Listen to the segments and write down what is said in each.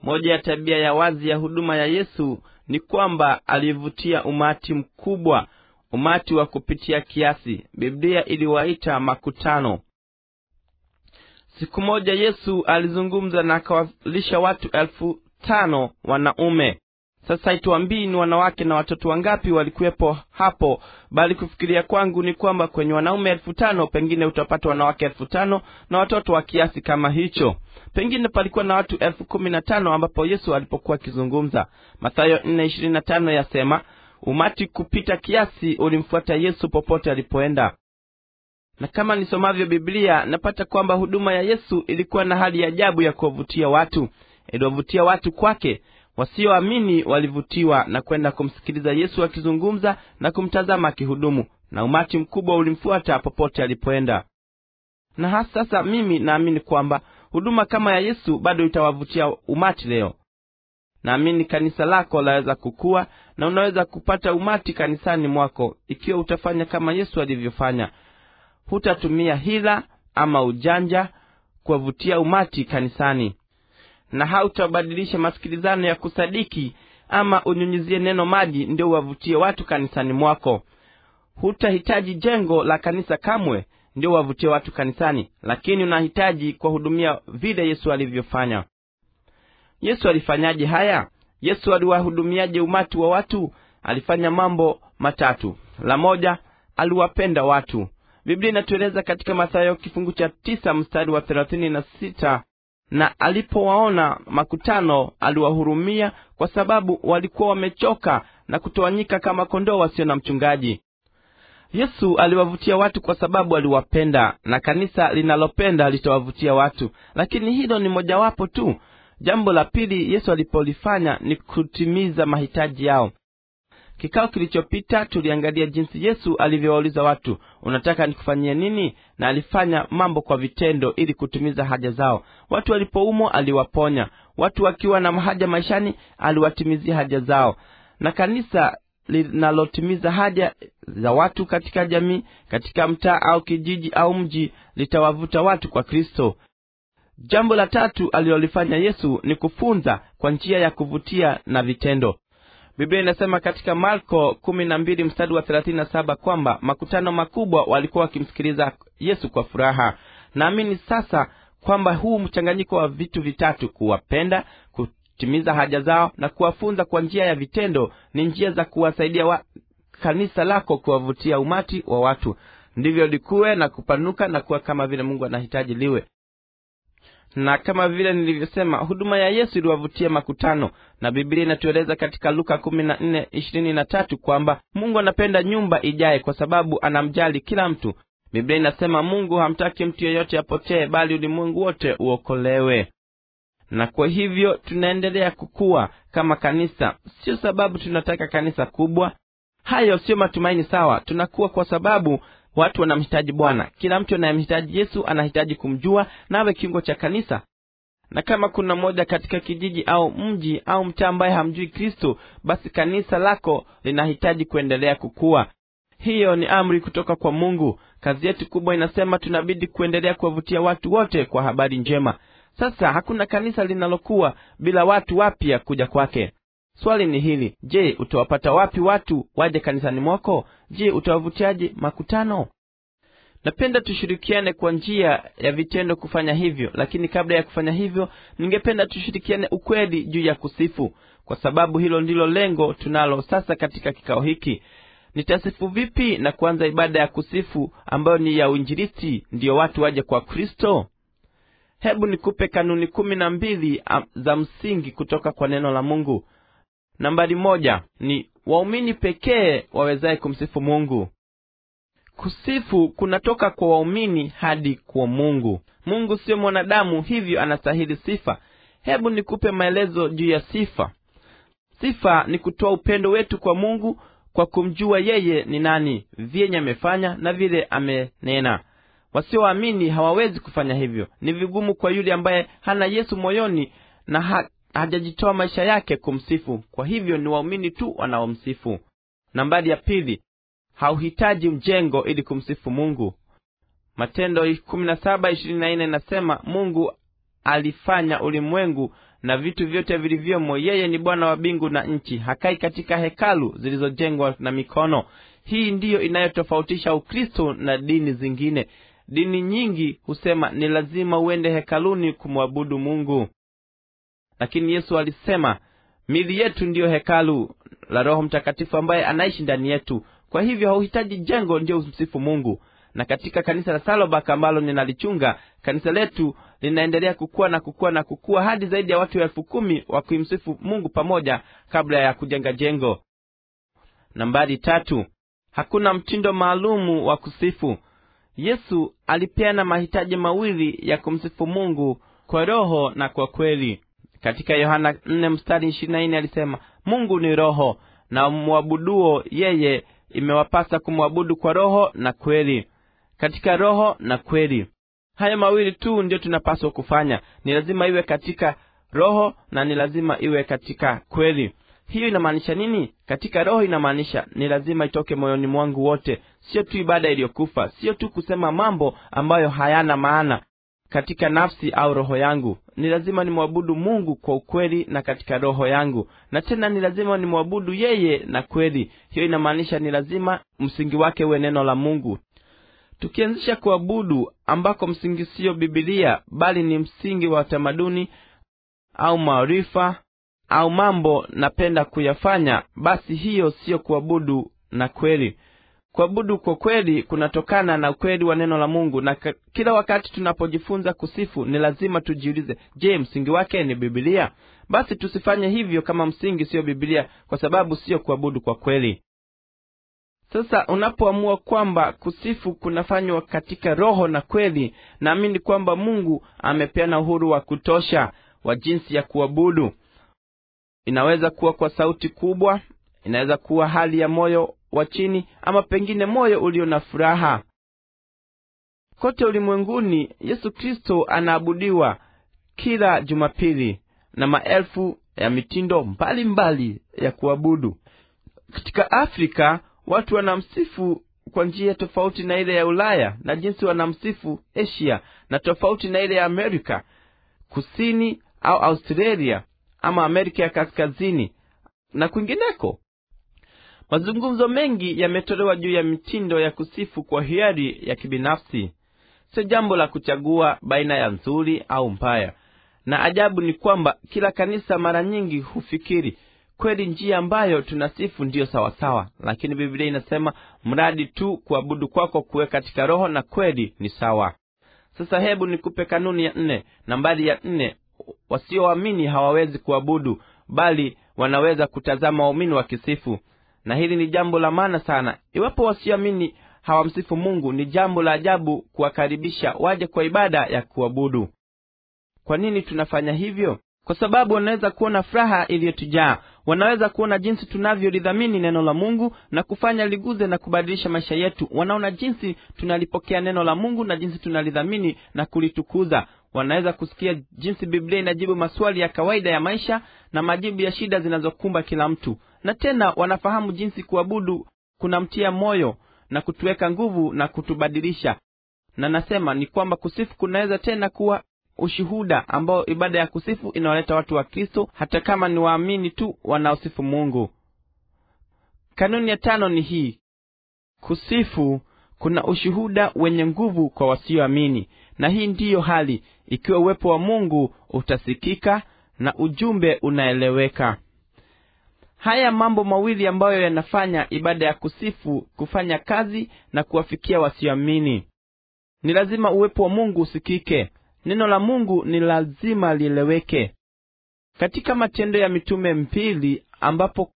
moja ya tabia ya wazi ya huduma ya yesu ni kwamba alivutia umati mkubwa umati wa kupitia kiasi biblia iliwaita makutano siku moja yesu alizungumza na akawalisha watu elfu tano wanaume sasa ituambii ni wanawake na watoto wangapi walikuwepo hapo bali kufikiria kwangu ni kwamba kwenye wanaume elfu tano pengine utapata wanawake elfu tano na watoto wa kiasi kama hicho pengine palikuwa na watu elfu kumi na tano ambapo yesu alipokuwa akizungumza mathayo nne ishirini na tano yasema umati kupita kiasi ulimfuata yesu popote alipoenda na kama nisomavyo biblia napata kwamba huduma ya yesu ilikuwa na hali ya ajabu ya kuwavutia watu iliwavutia watu kwake wasioamini walivutiwa na kwenda kumsikiliza yesu akizungumza na kumtazama akihudumu na umati mkubwa ulimfuata popote alipoenda na hasa sasa mimi naamini kwamba huduma kama ya yesu bado itawavutia umati leo naamini kanisa lako laweza kukua na unaweza kupata umati kanisani mwako ikiwa utafanya kama yesu alivyofanya hutatumia hila ama ujanja kuwavutia umati kanisani na hautabadilisha masikilizano ya kusadiki ama unyunyizie neno maji ndio uwavutie watu kanisani mwako hutahitaji jengo la kanisa kamwe ndio uwavutie watu kanisani lakini unahitaji kuwahudumia vile yesu alivyofanya yesu alifanyaje haya yesu aliwahudumiaje umati wa watu alifanya mambo matatu la moja aliwapenda watu biblia inatueleza katika mathayo kifungu cha tisa mstari wa thelathini na sita na alipowaona makutano aliwahurumia kwa sababu walikuwa wamechoka na kutawanyika kama kondoo wasio na mchungaji yesu aliwavutia watu kwa sababu aliwapenda na kanisa linalopenda litawavutia watu lakini hilo ni mojawapo tu jambo la pili yesu alipolifanya ni kutimiza mahitaji yao kikao kilichopita tuliangalia jinsi yesu alivyowauliza watu unataka nikufanyie nini na alifanya mambo kwa vitendo ili kutimiza haja zao watu walipoumwa aliwaponya watu wakiwa na haja maishani aliwatimizia haja zao na kanisa linalotimiza haja za watu katika jamii katika mtaa au kijiji au mji litawavuta watu kwa kristo jambo la tatu alilolifanya yesu ni kufunza kwa njia ya kuvutia na vitendo biblia inasema katika marko kumi na mbili mstari wa thelathini na saba kwamba makutano makubwa walikuwa wakimsikiliza yesu kwa furaha naamini sasa kwamba huu mchanganyiko wa vitu vitatu kuwapenda kutimiza haja zao na kuwafunza kwa njia ya vitendo ni njia za kuwasaidia wa kanisa lako kuwavutia umati wa watu ndivyo likuwe na kupanuka na kuwa kama vile mungu anahitaji liwe na kama vile nilivyosema huduma ya yesu iliwavutia makutano na biblia inatueleza katika luka kumi na nne ishirini na tatu kwamba mungu anapenda nyumba ijaye kwa sababu anamjali kila mtu biblia inasema mungu hamtaki mtu yeyote apotee bali ulimwengu wote uokolewe na kwa hivyo tunaendelea kukua kama kanisa sio sababu tunataka kanisa kubwa hayo sio matumaini sawa tunakuwa kwa sababu watu wanamhitaji bwana kila mtu anayemhitaji yesu anahitaji kumjua nawe kiungo cha kanisa na kama kuna mmoja katika kijiji au mji au mtaa ambaye hamjui kristo basi kanisa lako linahitaji kuendelea kukua hiyo ni amri kutoka kwa mungu kazi yetu kubwa inasema tunabidi kuendelea kuwavutia watu wote kwa habari njema sasa hakuna kanisa linalokuwa bila watu wapya kuja kwake swali ni hili je utawapata wapi watu waje kanisani mwako je utawavutiaje makutano napenda tushirikiane kwa njia ya vitendo kufanya hivyo lakini kabla ya kufanya hivyo ningependa tushirikiane ukweli juu ya kusifu kwa sababu hilo ndilo lengo tunalo sasa katika kikao hiki nitasifu vipi na kuanza ibada ya kusifu ambayo ni ya uinjilisti ndiyo watu waje kwa kristo hebu nikupe kanuni kumi na mbili za msingi kutoka kwa neno la mungu nambari moja ni waumini pekee wawezaye kumsifu mungu kusifu kunatoka kwa waumini hadi kwa mungu mungu siyo mwanadamu hivyo anastahili sifa hebu nikupe maelezo juu ya sifa sifa ni kutoa upendo wetu kwa mungu kwa kumjua yeye ni nani vyenye amefanya na vile amenena wasioamini hawawezi kufanya hivyo ni vigumu kwa yule ambaye hana yesu moyoni na ha, hajajitoa maisha yake kumsifu kwa hivyo ni waumini tu wanaomsifu nambari ya pili hauhitaji mjengo ili kumsifu mungu matendo inasema mungu alifanya ulimwengu na vitu vyote vilivyomo yeye ni bwana wa mbingu na nchi hakai katika hekalu zilizojengwa na mikono hii ndiyo inayotofautisha ukristo na dini zingine dini nyingi husema ni lazima uende hekaluni kumwabudu mungu lakini yesu alisema mili yetu ndiyo hekalu la roho mtakatifu ambaye anaishi ndani yetu kwa hivyo hauhitaji jengo ndio umsifu mungu na katika kanisa la salobak ambalo ninalichunga kanisa letu linaendelea kukua na kukua na kukua hadi zaidi ya watu elfu kumi wa kuimsifu mungu pamoja kabla ya kujenga jengo nambari tatu hakuna mtindo maalumu wa kusifu yesu alipeana mahitaji mawili ya kumsifu mungu kwa roho na kwa kweli katika yohana 4 mstari 24 alisema mungu ni roho na mwabuduo yeye imewapasa kumwabudu kwa roho na kweli katika roho na kweli haya mawili tu ndio tunapaswa kufanya ni lazima iwe katika roho na ni lazima iwe katika kweli hiyo inamaanisha nini katika roho inamaanisha ni lazima itoke moyoni mwangu wote sio tu ibada iliyokufa sio tu kusema mambo ambayo hayana maana katika nafsi au roho yangu ni lazima nimwabudu mungu kwa ukweli na katika roho yangu na tena ni lazima nimwabudu yeye na kweli hiyo inamaanisha ni lazima msingi wake uwe neno la mungu tukianzisha kuabudu ambako msingi siyo bibilia bali ni msingi wa tamaduni au maarifa au mambo napenda kuyafanya basi hiyo siyo kuabudu na kweli kuabudu kwa kweli kunatokana na ukweli wa neno la mungu na ka, kila wakati tunapojifunza kusifu ni lazima tujiulize je msingi wake ni bibilia basi tusifanye hivyo kama msingi siyo bibilia kwa sababu siyo kuabudu kwa kweli sasa unapoamua kwamba kusifu kunafanywa katika roho na kweli naamini kwamba mungu amepeana uhuru wa kutosha wa jinsi ya kuabudu inaweza kuwa kwa sauti kubwa inaweza kuwa hali ya moyo wa chini ama pengine moyo ulio na furaha kote ulimwenguni yesu kristo anaabudiwa kila jumapili na maelfu ya mitindo mbalimbali mbali ya kuabudu katika afrika watu wanamsifu kwa njia tofauti na ile ya ulaya na jinsi wanamsifu asia na tofauti na ile ya amerika kusini au australia ama amerika ya kaskazini na kwingineko mazungumzo mengi yametolewa juu ya mitindo ya kusifu kwa hiari ya kibinafsi sio jambo la kuchagua baina ya nzuri au mbaya na ajabu ni kwamba kila kanisa mara nyingi hufikiri kweli njia ambayo tunasifu ndiyo sawasawa lakini biblia inasema mradi tu kuabudu kwako kuwe katika roho na kweli ni sawa sasa hebu nikupe kanuni ya nne nambari ya nne wasioamini hawawezi kuabudu bali wanaweza kutazama waumini wakisifu na hili ni jambo la maana sana iwapo wasioamini hawamsifu mungu ni jambo la ajabu kuwakaribisha waje kwa ibada ya kuabudu kwa nini tunafanya hivyo kwa sababu wanaweza kuona furaha iliyotujaa wanaweza kuona jinsi tunavyolidhamini neno la mungu na kufanya liguze na kubadilisha maisha yetu wanaona jinsi tunalipokea neno la mungu na jinsi tunalidhamini na kulitukuza wanaweza kusikia jinsi biblia inajibu maswali ya kawaida ya maisha na majibu ya shida zinazokumba kila mtu na tena wanafahamu jinsi kuabudu kunamtia moyo na kutuweka nguvu na kutubadilisha na nasema ni kwamba kusifu kunaweza tena kuwa ushuhuda ambao ibada ya kusifu inawaleta watu wa kristo hata kama ni waamini tu wanaosifu mungu kanuni ya tano ni hii kusifu kuna ushuhuda wenye nguvu kwa wasioamini na hii ndiyo hali ikiwa uwepo wa mungu utasikika na ujumbe unaeleweka haya mambo mawili ambayo yanafanya ibada ya kusifu kufanya kazi na kuwafikia wasioamini ni lazima uwepo wa mungu usikike neno la mungu ni lazima lieleweke katika matendo ya mitume mbili ambapo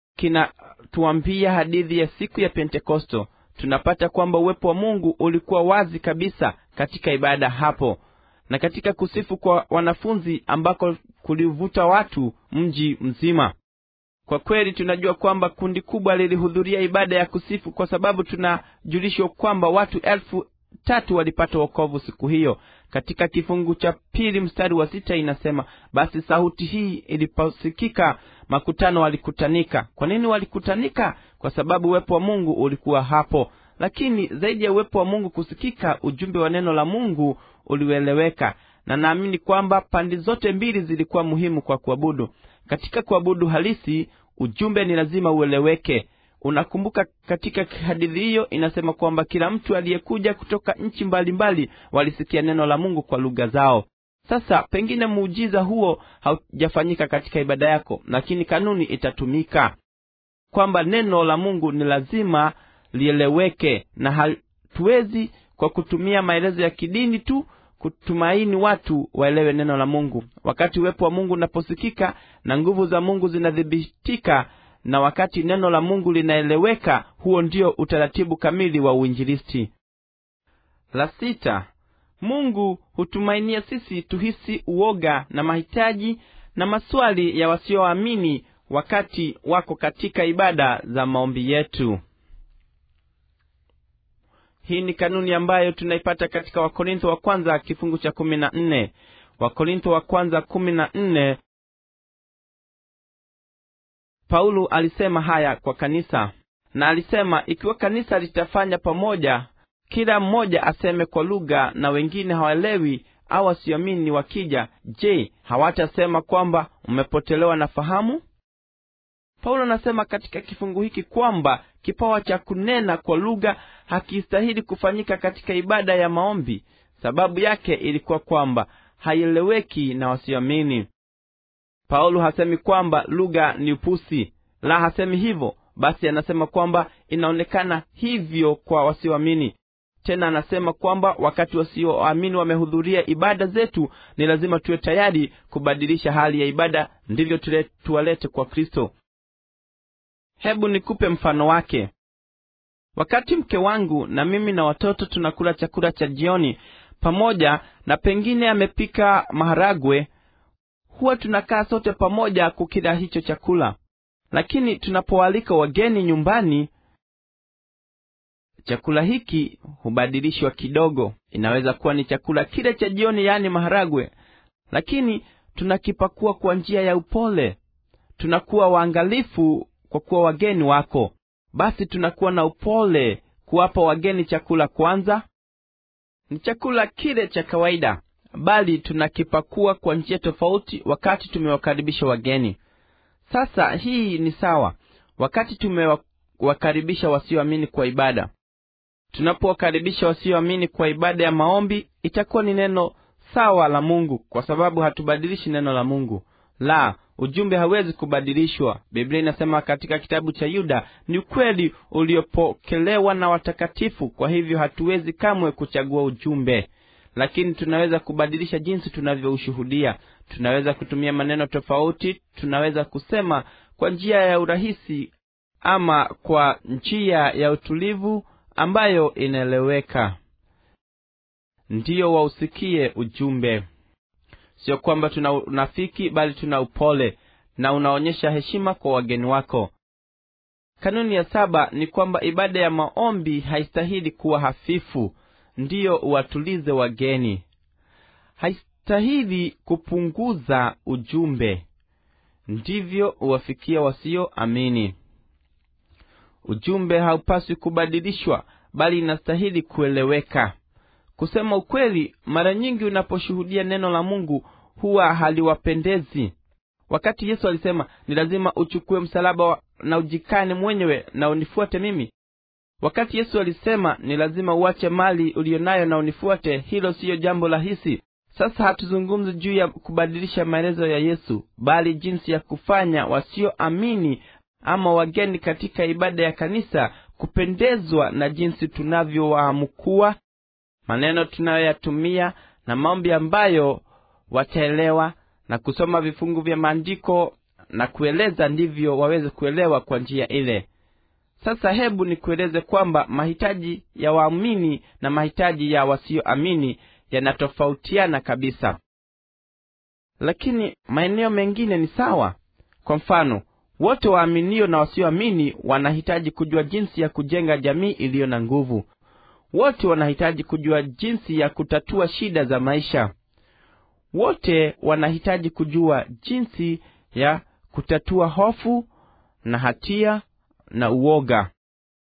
kinatuambia hadithi ya siku ya pentekosto tunapata kwamba uwepo wa mungu ulikuwa wazi kabisa katika ibada hapo na katika kusifu kwa wanafunzi ambako kulivuta watu mji mzima kwa kweli tunajua kwamba kundi kubwa lilihudhuria ibada ya kusifu kwa sababu tunajulishwa kwamba watu elfu tatu walipata wokovu siku hiyo katika kifungu cha pili mstari wa sita inasema basi sauti hii iliposikika makutano walikutanika kwa nini walikutanika kwa sababu uwepo wa mungu ulikuwa hapo lakini zaidi ya uwepo wa mungu kusikika ujumbe wa neno la mungu ulieleweka na naamini kwamba pande zote mbili zilikuwa muhimu kwa kuabudu katika kuabudu halisi ujumbe ni lazima ueleweke unakumbuka katika hadithi hiyo inasema kwamba kila mtu aliyekuja kutoka nchi mbalimbali walisikia neno la mungu kwa lugha zao sasa pengine muujiza huo haujafanyika katika ibada yako lakini kanuni itatumika kwamba neno la mungu ni lazima lieleweke na hatuwezi kwa kutumia maelezo ya kidini tu kutumaini watu waelewe neno la mungu wakati uwepo wa mungu unaposikika na nguvu za mungu zinathibitika na wakati neno la mungu linaeleweka huo ndio utaratibu kamili wa uinjilisti la sita mungu hutumainia sisi tuhisi uoga na mahitaji na maswali ya wasioamini wakati wako katika ibada za maombi yetu hii ni kanuni ambayo tunaipata katika wakorintho wa kwanza kifungu cha kumi na nne wakorintho wa kwanza kumi na nne paulo alisema haya kwa kanisa na alisema ikiwa kanisa litafanya pamoja kila mmoja aseme kwa lugha na wengine hawaelewi au wasioamini wakija je hawatasema kwamba umepotelewa na fahamu paulo anasema katika kifungu hiki kwamba kipawa cha kunena kwa lugha hakistahili kufanyika katika ibada ya maombi sababu yake ilikuwa kwamba haieleweki na wasioamini paulo hasemi kwamba lugha ni upusi la hasemi hivyo basi anasema kwamba inaonekana hivyo kwa wasioamini tena anasema kwamba wakati wasioamini wamehudhuria ibada zetu ni lazima tuwe tayari kubadilisha hali ya ibada ndivyo tuwalete kwa kristo hebu nikupe mfano wake wakati mke wangu na mimi na watoto tunakula chakula cha jioni pamoja na pengine amepika maharagwe huwa tunakaa sote pamoja kukila hicho chakula lakini tunapoalika wageni nyumbani chakula hiki hubadilishwa kidogo inaweza kuwa ni chakula kile cha jioni yaani maharagwe lakini tunakipakua kwa njia ya upole tunakuwa waangalifu kwa kuwa wageni wako basi tunakuwa na upole kuwapa wageni chakula kwanza ni chakula kile cha kawaida bali tunakipakua kwa njia tofauti wakati tumewakaribisha wageni sasa hii ni sawa wakati tumewakaribisha wasioamini kwa ibada tunapowakaribisha wasioamini kwa ibada ya maombi itakuwa ni neno sawa la mungu kwa sababu hatubadilishi neno la mungu la ujumbe hawezi kubadilishwa biblia inasema katika kitabu cha yuda ni ukweli uliopokelewa na watakatifu kwa hivyo hatuwezi kamwe kuchagua ujumbe lakini tunaweza kubadilisha jinsi tunavyoushuhudia tunaweza kutumia maneno tofauti tunaweza kusema kwa njia ya urahisi ama kwa njia ya utulivu ambayo inaeleweka ndiyo wausikie ujumbe sio kwamba tuna unafiki bali tuna upole na unaonyesha heshima kwa wageni wako kanuni ya saba ni kwamba ibada ya maombi haistahili kuwa hafifu ndiyo uwatulize wageni haistahili kupunguza ujumbe ndivyo uwafikia wasioamini ujumbe haupaswi kubadilishwa bali inastahili kueleweka kusema ukweli mara nyingi unaposhuhudia neno la mungu huwa haliwapendezi wakati yesu alisema ni lazima uchukue msalaba na ujikane mwenyewe na unifuate mimi wakati yesu alisema ni lazima uache mali uliyo nayo na unifuate hilo siyo jambo rahisi sasa hatuzungumzi juu ya kubadilisha maelezo ya yesu bali jinsi ya kufanya wasioamini ama wageni katika ibada ya kanisa kupendezwa na jinsi tunavyowaamukua maneno tunayoyatumia na maombi ambayo wataelewa na kusoma vifungu vya maandiko na kueleza ndivyo waweze kuelewa kwa njia ile sasa hebu nikueleze kwamba mahitaji ya waamini na mahitaji ya wasioamini yanatofautiana kabisa lakini maeneo mengine ni sawa kwa mfano wote waaminio na wasioamini wanahitaji kujua jinsi ya kujenga jamii iliyo na nguvu wote wanahitaji kujua jinsi ya kutatua shida za maisha wote wanahitaji kujua jinsi ya kutatua hofu na hatia na uoga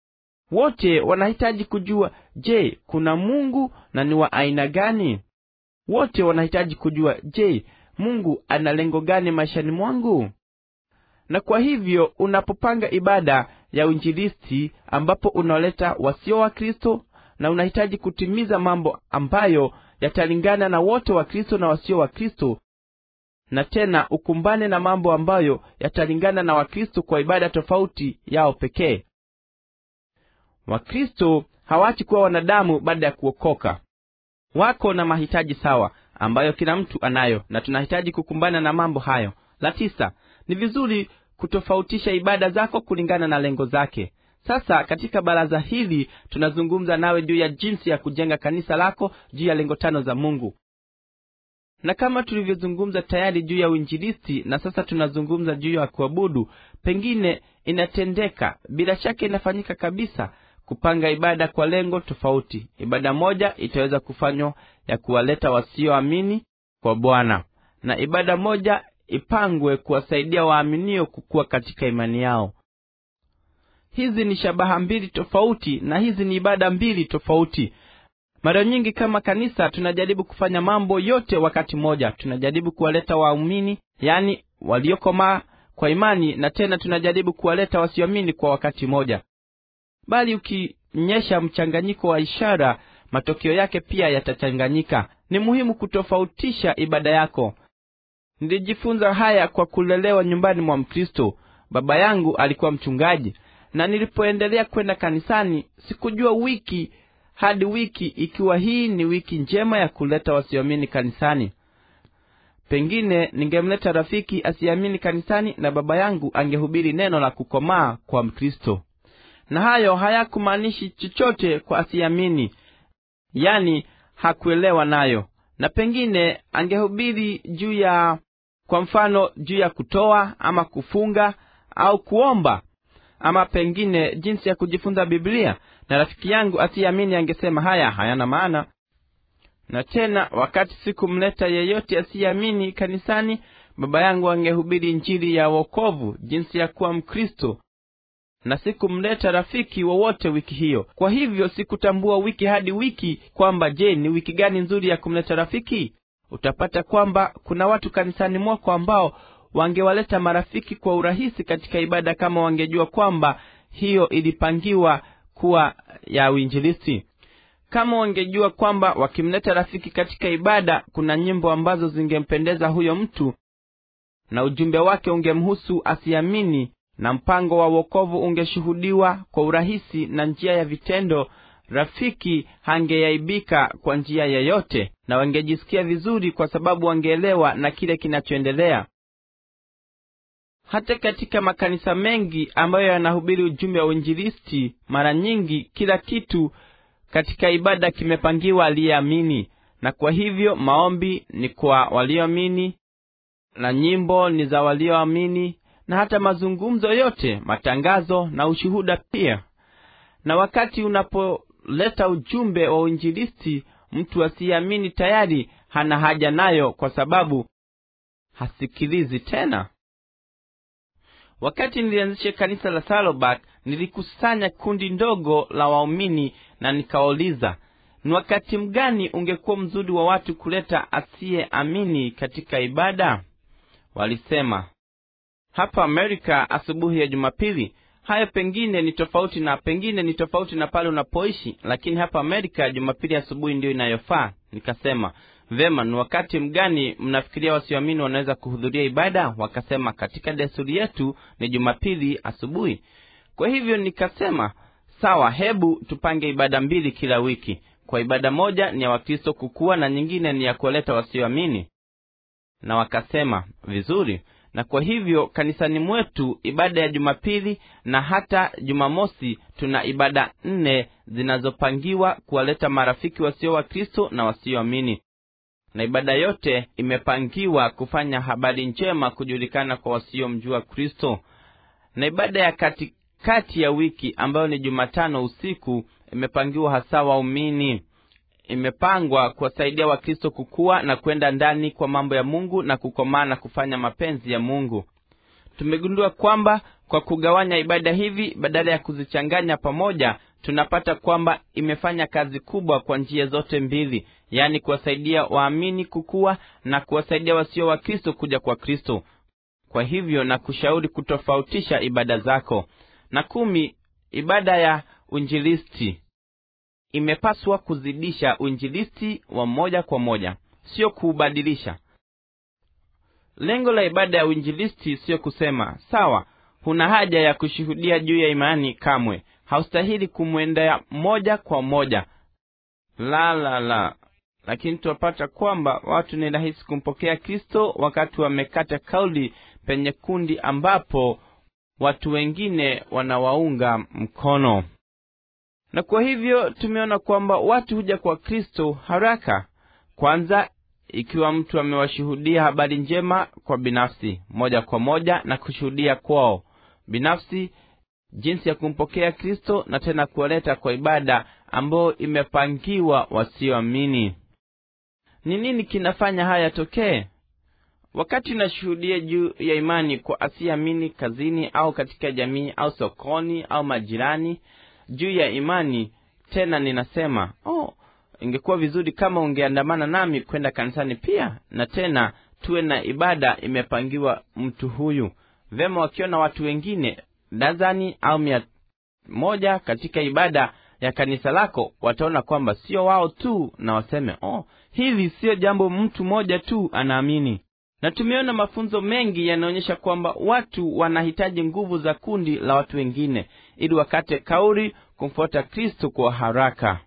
wote wanahitaji kujua je kuna mungu na ni wa aina gani wote wanahitaji kujua je mungu ana lengo gani maishani mwangu na kwa hivyo unapopanga ibada ya uinjilisti ambapo unaleta wasio wa kristo na unahitaji kutimiza mambo ambayo yatalingana na wote wa kristo na wasio wa kristo na tena ukumbane na mambo ambayo yatalingana na wakristo kwa ibada tofauti yao pekee wakristo hawachi kuwa wanadamu baada ya kuokoka wako na mahitaji sawa ambayo kila mtu anayo na tunahitaji kukumbana na mambo hayo la tisa ni vizuri kutofautisha ibada zako kulingana na lengo zake sasa katika baraza hili tunazungumza nawe juu ya jinsi ya kujenga kanisa lako juu ya lengo tano za mungu na kama tulivyozungumza tayari juu ya uinjilisti na sasa tunazungumza juu ya kuabudu pengine inatendeka bila shaka inafanyika kabisa kupanga ibada kwa lengo tofauti ibada moja itaweza kufanywa ya kuwaleta wasioamini kwa bwana na ibada moja ipangwe kuwasaidia waaminio kukua katika imani yao hizi ni shabaha mbili tofauti na hizi ni ibada mbili tofauti mara nyingi kama kanisa tunajaribu kufanya mambo yote wakati mmoja tunajaribu kuwaleta waumini yani waliokomaa kwa imani na tena tunajaribu kuwaleta wasioamini kwa wakati mmoja bali ukinyesha mchanganyiko wa ishara matokeo yake pia yatachanganyika ni muhimu kutofautisha ibada yako nilijifunza haya kwa kulelewa nyumbani mwa mkristo baba yangu alikuwa mchungaji na nilipoendelea kwenda kanisani sikujua wiki hadi wiki ikiwa hii ni wiki njema ya kuleta wasioamini kanisani pengine ningemleta rafiki asiamini kanisani na baba yangu angehubiri neno la kukomaa kwa mkristo na hayo hayakumaanishi chochote kwa asiamini yani hakuelewa nayo na pengine angehubiri juu ya kwa mfano juu ya kutoa ama kufunga au kuomba ama pengine jinsi ya kujifunza biblia na rafiki yangu asiamini angesema haya hayana maana na tena wakati sikumleta yeyote asiyeamini kanisani baba yangu angehubiri njiri ya wokovu jinsi ya kuwa mkristo na sikumleta rafiki wowote wiki hiyo kwa hivyo sikutambua wiki hadi wiki kwamba je ni wiki gani nzuri ya kumleta rafiki utapata kwamba kuna watu kanisani mwako ambao wangewaleta marafiki kwa urahisi katika ibada kama wangejua kwamba hiyo ilipangiwa kuwa ya uinjilisti kama wangejua kwamba wakimleta rafiki katika ibada kuna nyimbo ambazo zingempendeza huyo mtu na ujumbe wake ungemhusu asiamini na mpango wa wokovu ungeshuhudiwa kwa urahisi na njia ya vitendo rafiki hangeaibika kwa njia yeyote na wangejisikia vizuri kwa sababu wangeelewa na kile kinachoendelea hata katika makanisa mengi ambayo yanahubiri ujumbe wa uinjilisti mara nyingi kila kitu katika ibada kimepangiwa aliyeamini na kwa hivyo maombi ni kwa walioamini na nyimbo ni za walioamini na hata mazungumzo yote matangazo na ushuhuda pia na wakati unapoleta ujumbe wa uinjilisti mtu asiyeamini tayari hana haja nayo kwa sababu hasikilizi tena wakati nilianzisha kanisa la salobak nilikusanya kundi ndogo la waumini na nikawauliza ni wakati mgani ungekuwa mzuri wa watu kuleta asiyeamini katika ibada walisema hapa amerika asubuhi ya jumapili hayo pengine ni tofauti na pengine ni tofauti na pale unapoishi lakini hapa amerika jumapili asubuhi ndiyo inayofaa nikasema vema ni wakati mgani mnafikiria wasioamini wanaweza kuhudhuria ibada wakasema katika desturi yetu ni jumapili asubuhi kwa hivyo nikasema sawa hebu tupange ibada mbili kila wiki kwa ibada moja ni ya wakristo kukua na nyingine ni ya kuwaleta wasioamini na wakasema vizuri na kwa hivyo kanisani mwetu ibada ya jumapili na hata jumamosi tuna ibada nne zinazopangiwa kuwaleta marafiki wasio wa kristo na wasioamini na ibada yote imepangiwa kufanya habari njema kujulikana kwa wasiomjua kristo na ibada ya katikati kati ya wiki ambayo ni jumatano usiku imepangiwa hasa waumini imepangwa kuwasaidia wakristo kukua na kwenda ndani kwa mambo ya mungu na kukomaa na kufanya mapenzi ya mungu tumegundua kwamba kwa kugawanya ibada hivi badala ya kuzichanganya pamoja tunapata kwamba imefanya kazi kubwa kwa njia zote mbili yaani kuwasaidia waamini kukua na kuwasaidia wasio wa kristo kuja kwa kristo kwa hivyo na kushauri kutofautisha ibada zako na kumi ibada ya uinjilisti imepaswa kuzidisha uinjilisti wa moja kwa moja sio kuubadilisha lengo la ibada ya uinjilisti siyo kusema sawa huna haja ya kushuhudia juu ya imani kamwe haustahili kumwendea moja kwa moja la la la lakini tunapata kwamba watu ni rahisi kumpokea kristo wakati wamekata kauli penye kundi ambapo watu wengine wanawaunga mkono na kwa hivyo tumeona kwamba watu huja kwa kristo haraka kwanza ikiwa mtu amewashuhudia habari njema kwa binafsi moja kwa moja na kushuhudia kwao binafsi jinsi ya kumpokea kristo na tena kuwaleta kwa ibada ambayo imepangiwa wasioamini ni nini kinafanya haya yatokee wakati unashuhudia juu ya imani kwa asiamini kazini au katika jamii au sokoni au majirani juu ya imani tena ninasema oh ingekuwa vizuri kama ungeandamana nami kwenda kanisani pia na tena tuwe na ibada imepangiwa mtu huyu vema wakiona watu wengine dazani au mia moja katika ibada ya kanisa lako wataona kwamba sio wao tu na waseme oh hili siyo jambo mtu mmoja tu anaamini na tumeona mafunzo mengi yanaonyesha kwamba watu wanahitaji nguvu za kundi la watu wengine ili wakate kauli kumfuata kristo kwa haraka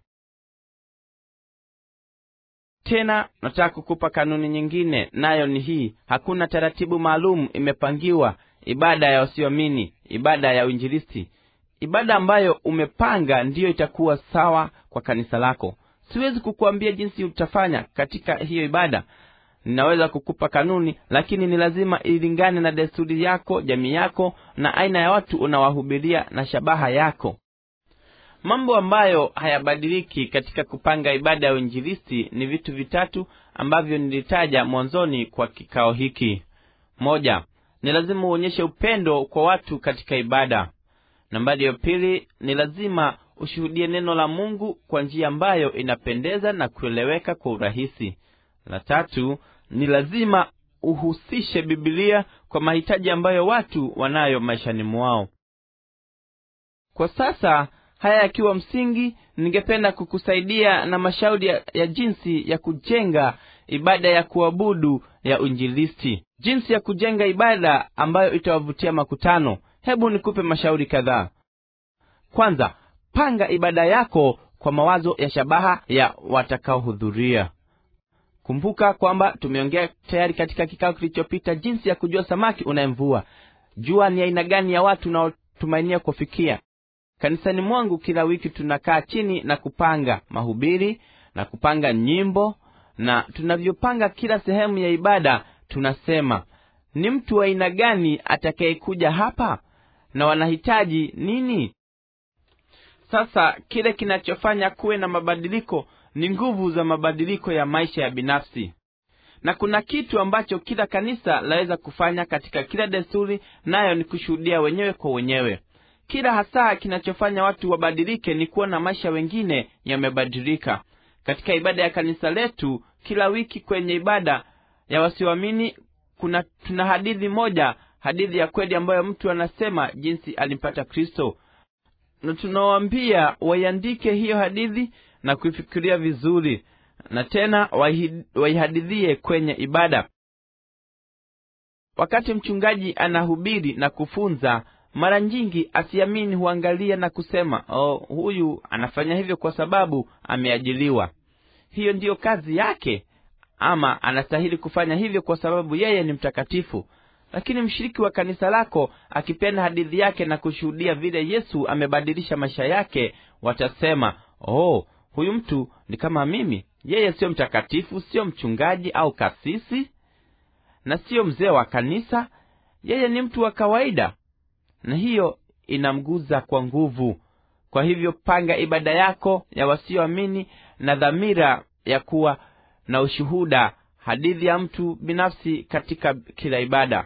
tena nataka kukupa kanuni nyingine nayo ni hii hakuna taratibu maalum imepangiwa ibada ya wasioamini ibada ya uinjilisti ibada ambayo umepanga ndiyo itakuwa sawa kwa kanisa lako siwezi kukuambia jinsi utafanya katika hiyo ibada ninaweza kukupa kanuni lakini ni lazima ilingane na desturi yako jamii yako na aina ya watu unawahubiria na shabaha yako mambo ambayo hayabadiliki katika kupanga ibada ya uinjilisti ni vitu vitatu ambavyo nilitaja mwanzoni kwa kikao hiki moja ni lazima uonyeshe upendo kwa watu katika ibada nambari ya pili ni lazima ushuhudie neno la mungu kwa njia ambayo inapendeza na kueleweka kwa urahisi la tatu ni lazima uhusishe bibilia kwa mahitaji ambayo watu wanayo maishani mwao kwa sasa haya yakiwa msingi ningependa kukusaidia na mashauri ya, ya jinsi ya kujenga ibada ya kuabudu ya uinjilisti jinsi ya kujenga ibada ambayo itawavutia makutano hebu nikupe mashauri kadhaa kwanza panga ibada yako kwa mawazo ya shabaha ya watakaohudhuria kumbuka kwamba tumeongea tayari katika kikao kilichopita jinsi ya kujua samaki unayemvua jua ni aina gani ya watu unaotumainia kufikia kanisani mwangu kila wiki tunakaa chini na kupanga mahubiri na kupanga nyimbo na tunavyopanga kila sehemu ya ibada tunasema ni mtu wa aina gani atakayekuja hapa na wanahitaji nini sasa kile kinachofanya kuwe na mabadiliko ni nguvu za mabadiliko ya maisha ya binafsi na kuna kitu ambacho kila kanisa laweza kufanya katika kila desturi nayo ni kushuhudia wenyewe kwa wenyewe kila hasa kinachofanya watu wabadilike ni kuona maisha wengine yamebadilika katika ibada ya kanisa letu kila wiki kwenye ibada ya wasioamini kuna tuna hadithi moja hadithi ya kweli ambayo mtu anasema jinsi alimpata kristo na tunawaambia waiandike hiyo hadithi na kuifikiria vizuri na tena waihadithie kwenye ibada wakati mchungaji anahubiri na kufunza mara nyingi asiamini huangalia na kusema oh, huyu anafanya hivyo kwa sababu ameajiliwa hiyo ndiyo kazi yake ama anastahili kufanya hivyo kwa sababu yeye ni mtakatifu lakini mshiriki wa kanisa lako akipenda hadithi yake na kushuhudia vile yesu amebadilisha maisha yake watasema oh huyu mtu ni kama mimi yeye siyo mtakatifu siyo mchungaji au kasisi na siyo mzee wa kanisa yeye ni mtu wa kawaida na hiyo inamguza kwa nguvu kwa hivyo panga ibada yako ya wasioamini na dhamira ya kuwa na ushuhuda hadithi ya mtu binafsi katika kila ibada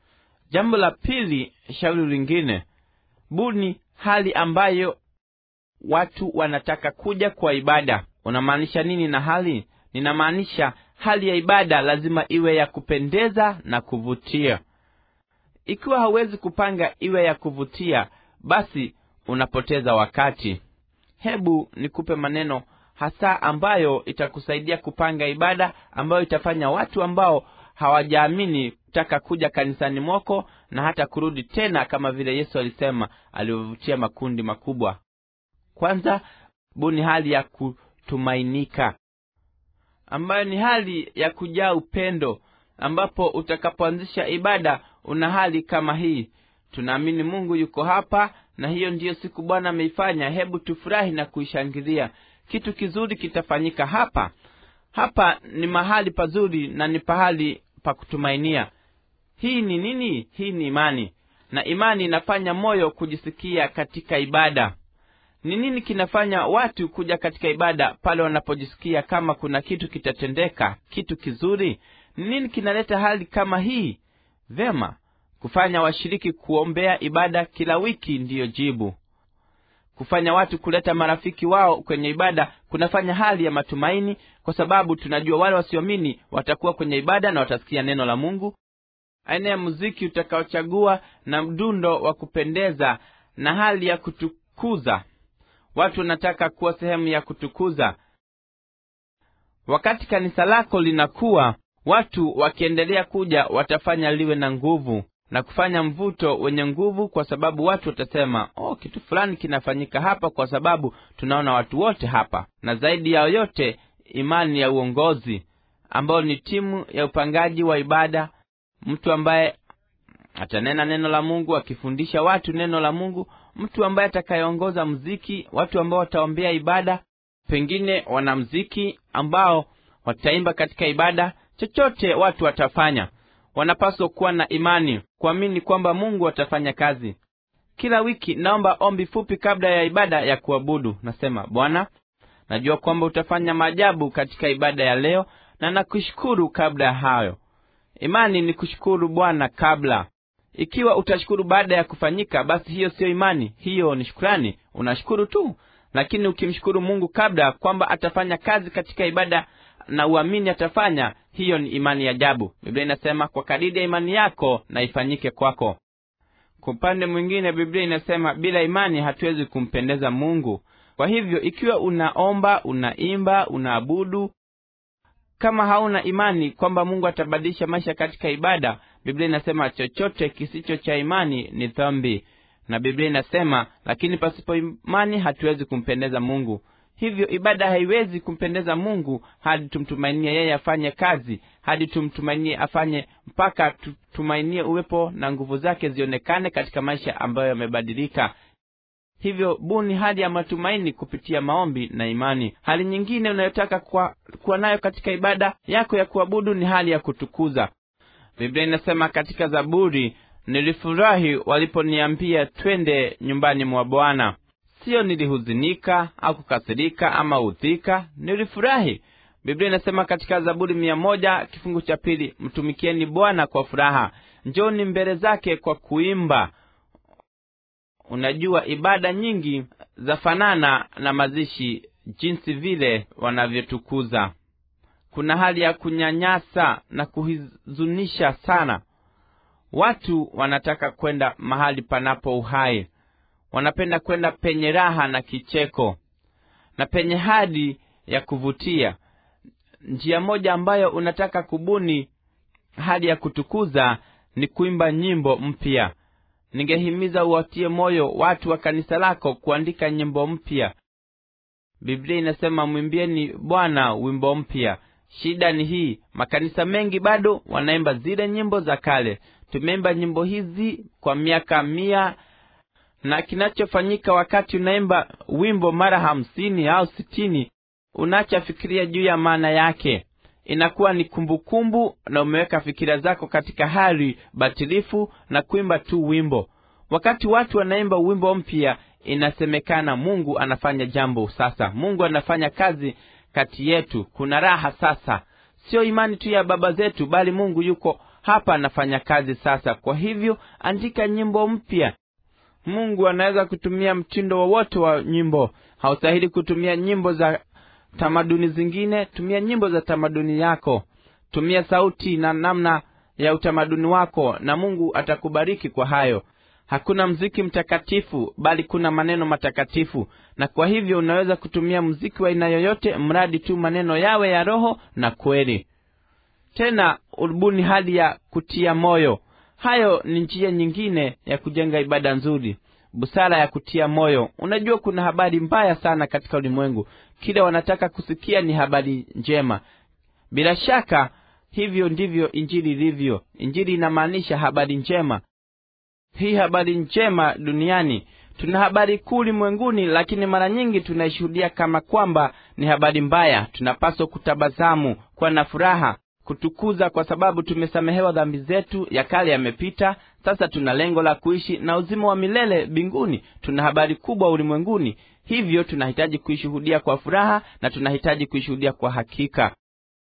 jambo la pili shauri lingine buni hali ambayo watu wanataka kuja kwa ibada unamaanisha nini na hali ninamaanisha hali ya ibada lazima iwe ya kupendeza na kuvutia ikiwa hauwezi kupanga iwe ya kuvutia basi unapoteza wakati hebu nikupe maneno hasa ambayo itakusaidia kupanga ibada ambayo itafanya watu ambao hawajaamini kutaka kuja kanisani mwako na hata kurudi tena kama vile yesu alisema alivyovutia makundi makubwa kwanza buni hali ya kutumainika ambayo ni hali ya kujaa upendo ambapo utakapoanzisha ibada una hali kama hii tunaamini mungu yuko hapa na hiyo ndiyo siku bwana ameifanya hebu tufurahi na kuishangilia kitu kizuri kitafanyika hapa hapa ni mahali pazuri na ni pahali pa kutumainia hii ni nini hii ni imani na imani inafanya moyo kujisikia katika ibada ni nini kinafanya watu kuja katika ibada pale wanapojisikia kama kuna kitu kitatendeka kitu kizuri ni nini kinaleta hali kama hii vema kufanya washiriki kuombea ibada kila wiki ndiyo jibu kufanya watu kuleta marafiki wao kwenye ibada kunafanya hali ya matumaini kwa sababu tunajua wale wasioamini watakuwa kwenye ibada na watasikia neno la mungu aina ya muziki utakaochagua na mdundo wa kupendeza na hali ya kutukuza watu wanataka kuwa sehemu ya kutukuza wakati kanisa lako linakuwa watu wakiendelea kuja watafanya liwe na nguvu na kufanya mvuto wenye nguvu kwa sababu watu watasema oh kitu fulani kinafanyika hapa kwa sababu tunaona watu wote hapa na zaidi ya yote imani ya uongozi ambayo ni timu ya upangaji wa ibada mtu ambaye atanena neno la mungu akifundisha watu neno la mungu mtu ambaye atakayeongoza mziki watu ambao wataombea ibada pengine wanamziki ambao wataimba katika ibada chochote watu watafanya wanapaswa kuwa na imani kuamini kwamba mungu atafanya kazi kila wiki naomba ombi fupi kabla ya ibada ya kuabudu nasema bwana najua kwamba utafanya maajabu katika ibada ya leo na nakushukuru kabla ya hayo imani ni kushukuru bwana kabla ikiwa utashukuru baada ya kufanyika basi hiyo siyo imani hiyo ni shukrani unashukuru tu lakini ukimshukuru mungu kabla kwamba atafanya kazi katika ibada na uamini atafanya hiyo ni imani ya ajabu biblia inasema kwa kadidi ya imani yako na ifanyike kwako kwa upande mwingine biblia inasema bila imani hatuwezi kumpendeza mungu kwa hivyo ikiwa unaomba unaimba unaabudu kama hauna imani kwamba mungu atabadilisha maisha katika ibada biblia inasema chochote kisicho cha imani ni dhambi na biblia inasema lakini pasipo imani hatuwezi kumpendeza mungu hivyo ibada haiwezi kumpendeza mungu hadi tumtumainie yeye afanye kazi hadi tumtumainie afanye mpaka tutumainie uwepo na nguvu zake zionekane katika maisha ambayo yamebadilika hivyo buni hali ya matumaini kupitia maombi na imani hali nyingine unayotaka kuwa, kuwa nayo katika ibada yako ya kuabudu ni hali ya kutukuza biblia inasema katika zaburi nilifurahi waliponiambia twende nyumbani mwa bwana siyo nilihuzunika au kukasirika ama udhika nilifurahi biblia inasema katika zaburi mia moja kifungu cha pili mtumikieni bwana kwa furaha njoni mbele zake kwa kuimba unajua ibada nyingi zafanana na mazishi jinsi vile wanavyotukuza kuna hali ya kunyanyasa na kuhuzunisha sana watu wanataka kwenda mahali panapo uhai wanapenda kwenda penye raha na kicheko na penye hadi ya kuvutia njia moja ambayo unataka kubuni hadi ya kutukuza ni kuimba nyimbo mpya ningehimiza uwatie moyo watu wa kanisa lako kuandika nyimbo mpya biblia inasema mwimbieni bwana wimbo mpya shida ni hii makanisa mengi bado wanaimba zile nyimbo za kale tumeimba nyimbo hizi kwa miaka mia na kinachofanyika wakati unaimba wimbo mara hamsini au sitini unachafikiria juu ya maana yake inakuwa ni kumbukumbu kumbu, na umeweka fikira zako katika hali batilifu na kuimba tu wimbo wakati watu wanaimba wimbo mpya inasemekana mungu anafanya jambo sasa mungu anafanya kazi kati yetu kuna raha sasa sio imani tu ya baba zetu bali mungu yuko hapa anafanya kazi sasa kwa hivyo andika nyimbo mpya mungu anaweza kutumia mtindo wowote wa nyimbo haustahili kutumia nyimbo za tamaduni zingine tumia nyimbo za tamaduni yako tumia sauti na namna ya utamaduni wako na mungu atakubariki kwa hayo hakuna mziki mtakatifu bali kuna maneno matakatifu na kwa hivyo unaweza kutumia mziki wa aina yoyote mradi tu maneno yawe ya roho na kweli tena urubuni hali ya kutia moyo hayo ni njia nyingine ya kujenga ibada nzuri busara ya kutia moyo unajua kuna habari mbaya sana katika ulimwengu kile wanataka kusikia ni habari njema bila shaka hivyo ndivyo injili ilivyo injili inamaanisha habari njema hii habari njema duniani tuna habari kuu ulimwenguni lakini mara nyingi tunaishuhudia kama kwamba ni habari mbaya tunapaswa kutabasamu kuwa na furaha kutukuza kwa sababu tumesamehewa dhambi zetu ya kale yamepita sasa tuna lengo la kuishi na uzima wa milele mbinguni tuna habari kubwa ulimwenguni hivyo tunahitaji kuishuhudia kwa furaha na tunahitaji kuishuhudia kwa hakika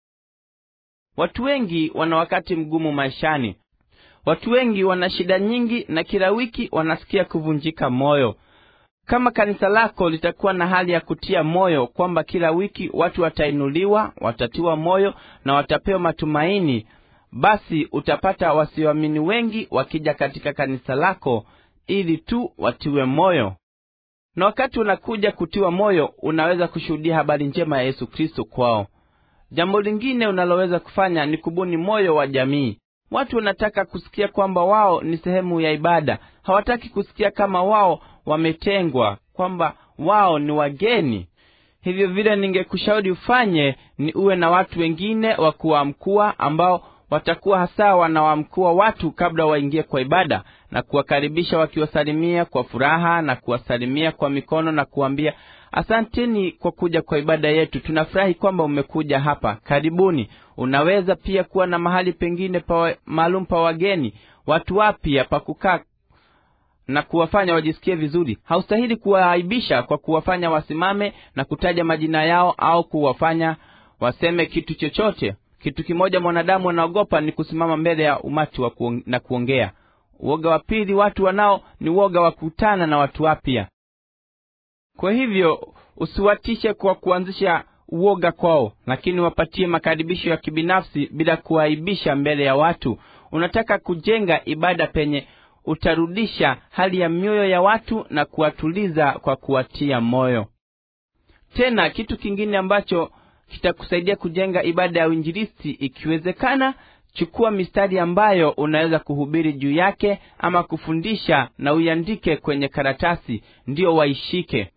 watu wengi wana wakati mgumu maishani watu wengi wana shida nyingi na kila wiki wanasikia kuvunjika moyo kama kanisa lako litakuwa na hali ya kutia moyo kwamba kila wiki watu watainuliwa watatiwa moyo na watapewa matumaini basi utapata wasioamini wengi wakija katika kanisa lako ili tu watiwe moyo na wakati unakuja kutiwa moyo unaweza kushuhudia habari njema ya yesu kristo kwao jambo lingine unaloweza kufanya ni kubuni moyo wa jamii watu wanataka kusikia kwamba wao ni sehemu ya ibada hawataki kusikia kama wao wametengwa kwamba wao ni wageni hivyo vile ningekushauri ufanye ni uwe na watu wengine wa kuwamkua ambao watakuwa hasa wanawamkua watu kabla waingie kwa ibada na kuwakaribisha wakiwasalimia kwa furaha na kuwasalimia kwa mikono na kuambia asanteni kwa kuja kwa ibada yetu tunafurahi kwamba umekuja hapa karibuni unaweza pia kuwa na mahali pengine pa maalum pa wageni watu wapya pa kukaa na kuwafanya wajisikie vizuri haustahili kuwaaibisha kwa kuwafanya wasimame na kutaja majina yao au kuwafanya waseme kitu chochote kitu kimoja mwanadamu anaogopa ni kusimama mbele ya umati wa kuong, na kuongea uoga wa pili watu wanao ni uoga wa kukutana na watu wapya kwa hivyo usiwatishe kwa kuanzisha uoga kwao lakini wapatie makaribisho ya kibinafsi bila kuaibisha mbele ya watu unataka kujenga ibada penye utarudisha hali ya mioyo ya watu na kuwatuliza kwa kuwatia moyo tena kitu kingine ambacho kitakusaidia kujenga ibada ya uinjilisti ikiwezekana chukua mistari ambayo unaweza kuhubiri juu yake ama kufundisha na uiandike kwenye karatasi ndiyo waishike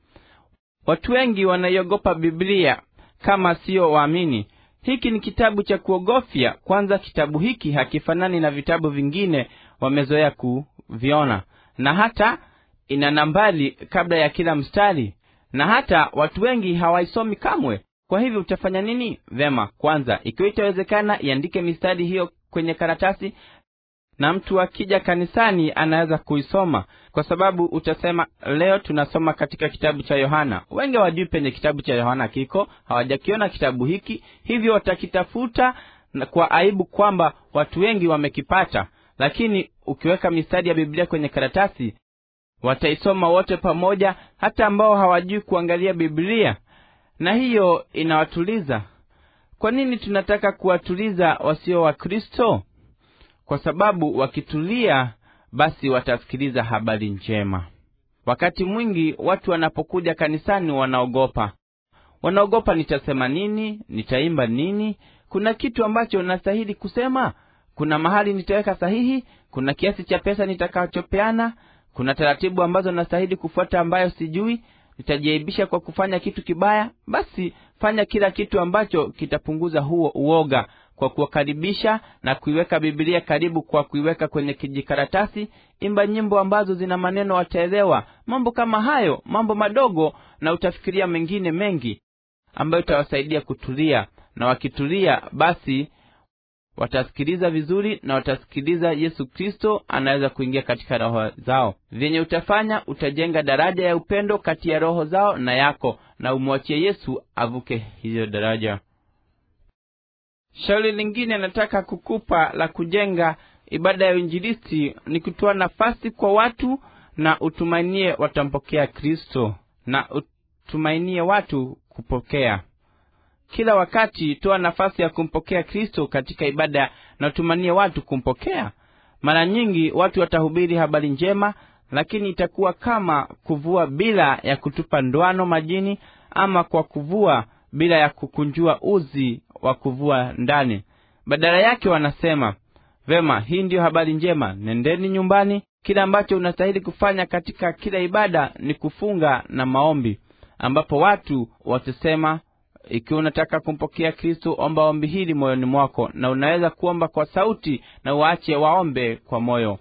watu wengi wanaiogopa biblia kama siyo waamini hiki ni kitabu cha kuogofya kwanza kitabu hiki hakifanani na vitabu vingine wamezoea kuviona na hata ina nambari kabla ya kila mstari na hata watu wengi hawaisomi kamwe kwa hivyo utafanya nini vema kwanza ikiwa itawezekana iandike mistari hiyo kwenye karatasi na mtu akija kanisani anaweza kuisoma kwa sababu utasema leo tunasoma katika kitabu cha yohana wengi hawajui penye kitabu cha yohana kiko hawajakiona kitabu hiki hivyo watakitafuta na kwa aibu kwamba watu wengi wamekipata lakini ukiweka mistari ya biblia kwenye karatasi wataisoma wote pamoja hata ambao hawajui kuangalia biblia na hiyo inawatuliza kwa nini tunataka kuwatuliza wasio wa kristo kwa sababu wakitulia basi watasikiliza habari njema wakati mwingi watu wanapokuja kanisani wanaogopa wanaogopa nitasema nini nitaimba nini kuna kitu ambacho nastahili kusema kuna mahali nitaweka sahihi kuna kiasi cha pesa nitakachopeana kuna taratibu ambazo nastahili kufuata ambayo sijui nitajiaibisha kwa kufanya kitu kibaya basi fanya kila kitu ambacho kitapunguza huo uoga kwa kuwakaribisha na kuiweka bibilia karibu kwa kuiweka kwenye kijikaratasi imba nyimbo ambazo zina maneno wataelewa mambo kama hayo mambo madogo na utafikiria mengine mengi ambayo itawasaidia kutulia na wakitulia basi watasikiliza vizuri na watasikiliza yesu kristo anaweza kuingia katika roho zao vyenye utafanya utajenga daraja ya upendo kati ya roho zao na yako na umwachie yesu avuke hiyo daraja shauri lingine nataka kukupa la kujenga ibada ya uinjilisti ni kutoa nafasi kwa watu na utumainie watampokea kristo na utumainie watu kupokea kila wakati toa nafasi ya kumpokea kristo katika ibada na utumanie watu kumpokea mara nyingi watu watahubiri habari njema lakini itakuwa kama kuvua bila ya kutupa ndwano majini ama kwa kuvua bila ya kukunjua uzi wa kuvua ndani badala yake wanasema vema hii ndiyo habari njema nendeni nyumbani kile ambacho unastahili kufanya katika kila ibada ni kufunga na maombi ambapo watu watasema ikiwa unataka kumpokea kristo omba ombi hili moyoni mwako na unaweza kuomba kwa sauti na uache waombe kwa moyo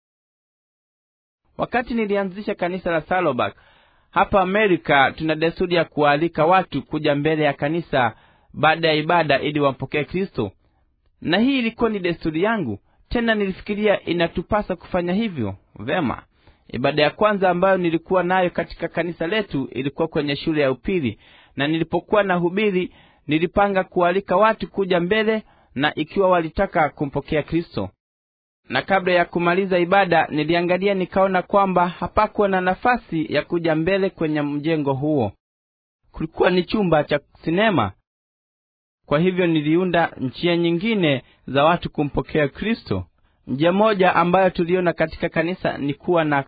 wakati nilianzisha kanisa la salobak hapa amerika tuna desturi ya kuwaalika watu kuja mbele ya kanisa baada ya ibada ili wampokee kristo na hii ilikuwa ni desturi yangu tena nilifikiria inatupasa kufanya hivyo vema ibada ya kwanza ambayo nilikuwa nayo katika kanisa letu ilikuwa kwenye shule ya upili na nilipokuwa na hubiri nilipanga kualika watu kuja mbele na ikiwa walitaka kumpokea kristo na kabla ya kumaliza ibada niliangalia nikaona kwamba hapakuwa na nafasi ya kuja mbele kwenye mjengo huo kulikuwa ni chumba cha sinema kwa hivyo niliunda njia nyingine za watu kumpokea kristo njia moja ambayo tuliona katika kanisa ni kuwa na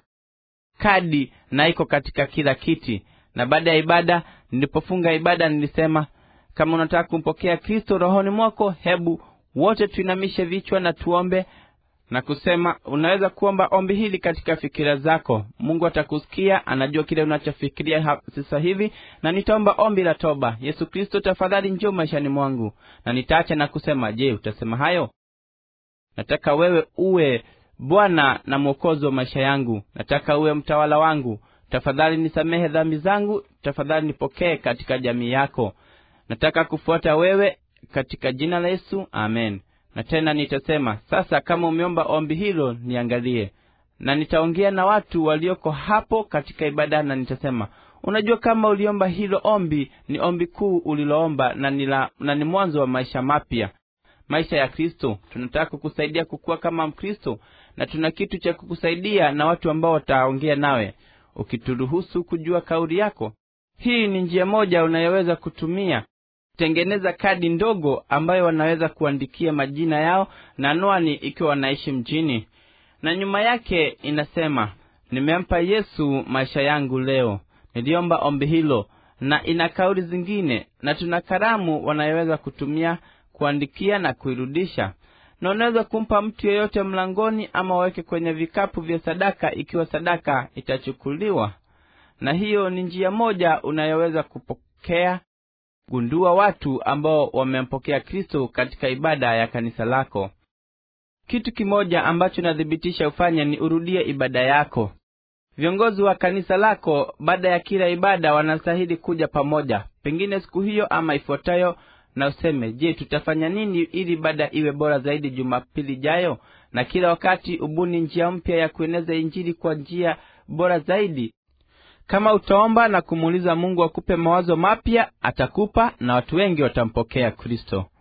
kadi na iko katika kila kiti na baada ya ibada nilipofunga ibada nilisema kama unataka kumpokea kristo rohoni mwako hebu wote tuinamishe vichwa na tuombe na kusema unaweza kuomba ombi hili katika fikira zako mungu atakusikia anajua kile unachofikiria sasa hivi na nitaomba ombi la toba yesu kristo tafadhali njoo maishani mwangu na nitaacha na kusema je utasema hayo nataka wewe uwe bwana na mwokozi wa maisha yangu nataka uwe mtawala wangu tafadhali nisamehe dhambi zangu tafadhali nipokee katika jamii yako nataka kufuata wewe katika jina la yesu amen na tena nitasema sasa kama umeomba ombi hilo niangalie na nitaongea na watu walioko hapo katika ibada na nitasema unajua kama uliomba hilo ombi ni ombi kuu uliloomba na, nila, na ni mwanzo wa maisha mapya maisha ya kristo tunataka kukusaidia kukuwa kama mkristo na tuna kitu cha kukusaidia na watu ambao wataongea nawe ukituruhusu kujua kauli yako hii ni njia moja unayoweza kutumia tengeneza kadi ndogo ambayo wanaweza kuandikia majina yao na anwani ikiwa wanaishi mjini na nyuma yake inasema nimempa yesu maisha yangu leo niliomba ombi hilo na ina kauli zingine na tuna karamu wanayoweza kutumia kuandikia na kuirudisha na unaweza kumpa mtu yeyote mlangoni ama waweke kwenye vikapu vya sadaka ikiwa sadaka itachukuliwa na hiyo ni njia moja unayoweza kupokea gundua watu ambao wamempokea kristo katika ibada ya kanisa lako kitu kimoja ambacho nathibitisha ufanye ni urudie ibada yako viongozi wa kanisa lako baada ya kila ibada wanastahili kuja pamoja pengine siku hiyo ama ifuatayo na useme je tutafanya nini ili ibada iwe bora zaidi jumapili jayo na kila wakati ubuni njia mpya ya kueneza injili kwa njia bora zaidi kama utaomba na kumuuliza mungu akupe mawazo mapya atakupa na watu wengi watampokea kristo